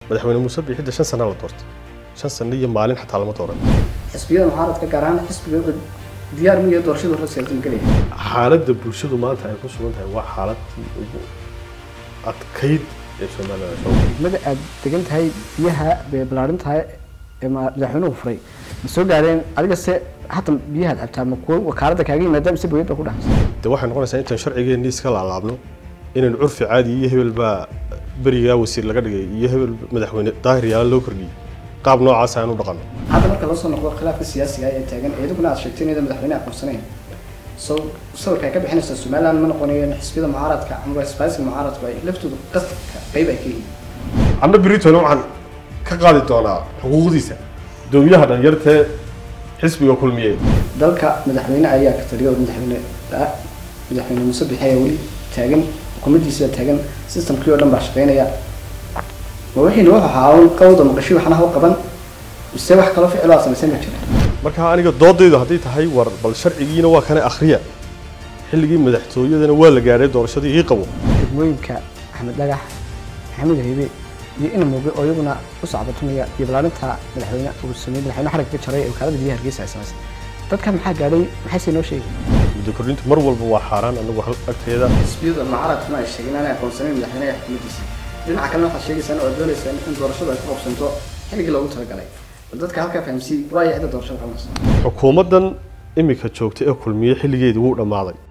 madaxweyne muuse biixidda shan sana la doortay shan sano iyo maalin xataa lama dooran xisbiyada mucaaradka gaar ahaan xisbiga diyaar miya doorashada hore siyaasadda gelaya xaaladda bulshadu maanta ay ku sugan tahay waa xaaladii ugu adkayd ee somaliland soo degmada aad degan tahay biyaha bay ballaarin tahay ee ma- madaxweynuhu furay ma soo gaareen adiga se hata biyahaad cabtaa ma kuwo wakaaladda kaaga yimaada mise booyad baa ku dhexaysa de waxay noqonaysaa intaan sharcigeenni iska laalaabno inaynu curfi caadi iyo hebel baa berigaa wasiir laga dhigay iyo hebel madaxweyne daahir yaala loo kordhiyey qaab noocaas aanu dhaqanno hadda marka loo soo noqdo khilaafka siyaasiga ee taagan iyaduguna aad sheegtay inayda madaxweyne aqoonsanayn so sawirka ay ka bixinaysaa somaliland ma noqonayo in xisbiyada mucaaradka ama isbaaysiga mucaaradku ay laftooda qasabka qayb ay ka yihiin amna britone waxaan ka qaadi doonaa xuquuqdiisa dowyaha dhalinyartee xisbiga kulmiye dalka madaxweyne ayaa ka taliya oo madaxweyne ah madaxweyne muuse bixi ayaa weli taagan xukuumaddiisa taagan systemkii oo dhan baa shaqeynaya ma wixiina wuxuu ahaa un qawda maqasho waxna ha u qaban mise wax kaloo ficiloo aad samaysan ma jira marka aniga doodaydu hadday tahay war bal sharcigiina waa kana akhriya xilligii madaxtooyadana waa la gaadhay doorashadii ii qabo degmooyinka axmed dhagax maxamed heybe iyo ina mooge oo iyaguna u sacbatumaya iyo balaarinta madaxweyne uu sameeyey madaxweyne xarigga ka jaray ee wakaalada biyaha hargeysa ay samaysay dadka maxaa gaadhay maxayse noo sheegay muddo kordhintu mar walba waa xaaraan anagu hal agteeda xisbiyada mucaaradkuna ay sheegeen inay aqoonsanayn madaxweynaha xukuumaddiisa dhinaca kalena waxaad sheegaysaan oo doonaysaan in doorashadu ay ku qabsanto xilligii loogu talagalay bal dadka halkaa fahamsiiyey waa cidda doorashada qabanaysa xukuumaddan imika joogta ee kulmiye xilligeedii wuu dhammaaday